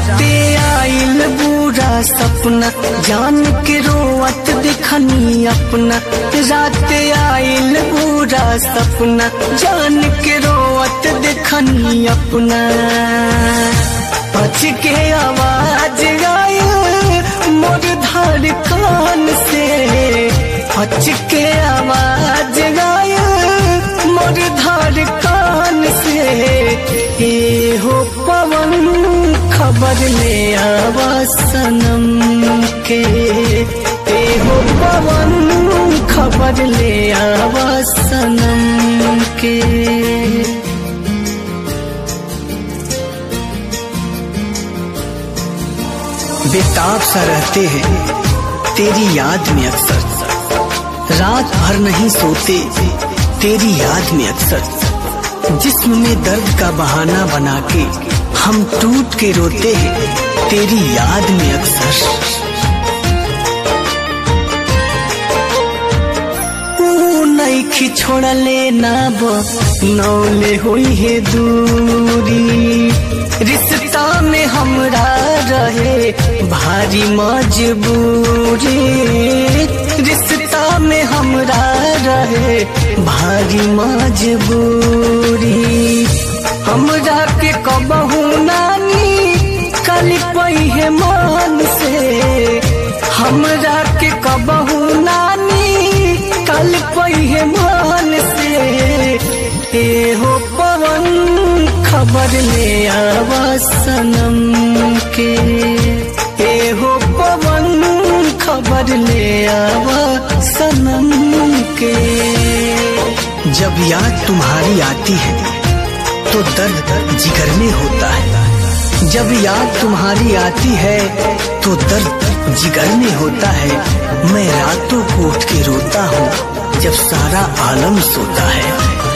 राते आइल बुरा सपना जान के रोवत दिखनी अपना राते आइल बुरा सपना जान के रोवत दिखनी अपना पछ के आवाज आयल मोर धार कान से पछ के आवाज आयल मोर धार कान से ए हो पवन खबर ले आवा सनम के ए हो पवन खबर ले आवा सनम के बेताब सा रहते हैं तेरी याद में अक्सर रात भर नहीं सोते तेरी याद में अक्सर जिस्म में दर्द का बहाना बना के हम टूट के रोते हैं तेरी याद में अक्सर नईखी छोड़ले ना नौले हुई है दूरी रिश्ता में हमरा रहे भारी मजबूरी रिश्ता में हमरा रहे भारी मजबूरी हमरा के कबहू नानी कल पई है मान से हमरा के कबहू नानी कल पई है मान से ए हो पवन खबर ले आवा सनम के ए हो पवन खबर ले आवा सनम के जब याद तुम्हारी आती है तो दर्द जिगर में होता है जब याद तुम्हारी आती है तो दर्द जिगर में होता है मैं रातों को उठ के रोता हूँ जब सारा आलम सोता है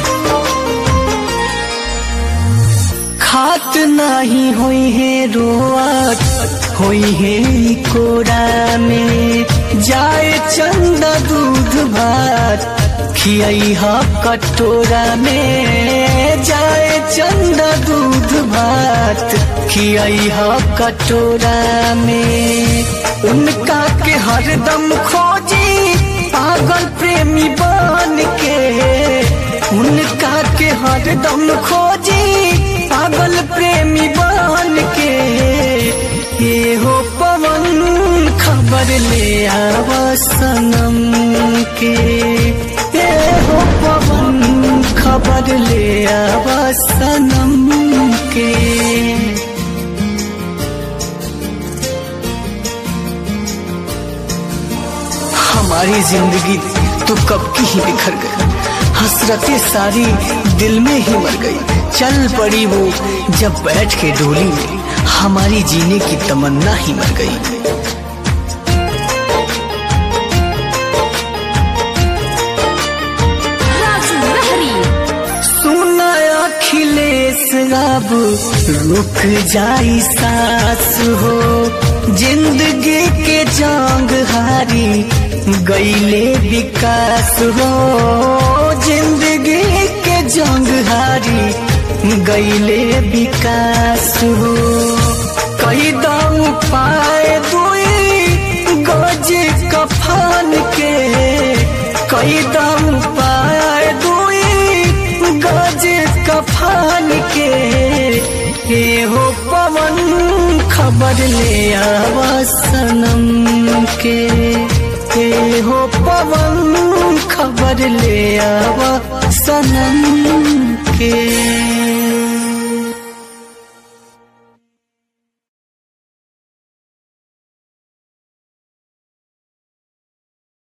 खात नहीं हुई है रोआत हुई है कोरा में जाए चंदा दूध भात खियाई हा कटोरा में जाए चंदा दूध भात खियाई हा कटोरा में उनका के हरदम खोजी पागल प्रेमी बन के उनका के हरदम खोजी पागल प्रेमी बन के ये हो पवन खबर ले आवा सनम के ये हो पवन खबर ले आवा सनम के हमारी जिंदगी तो कब की ही बिखर गई हसरतें सारी दिल में ही मर गई चल पड़ी वो जब बैठ के डोली में हमारी जीने की तमन्ना ही मर गई राजू लहरी सुना अखिलेश अब रुक जाई सास हो जिंदगी के जंग हारी गईले विकास हो जिंदगी के जंग हारी गईले विकास हो कई दाऊ पाए दुई गज कफन के कई दाऊ पाए दुई गज कफन के हे हो पवन खबर ले आवा सनम के हे हो पवन खबर ले आवा सनम के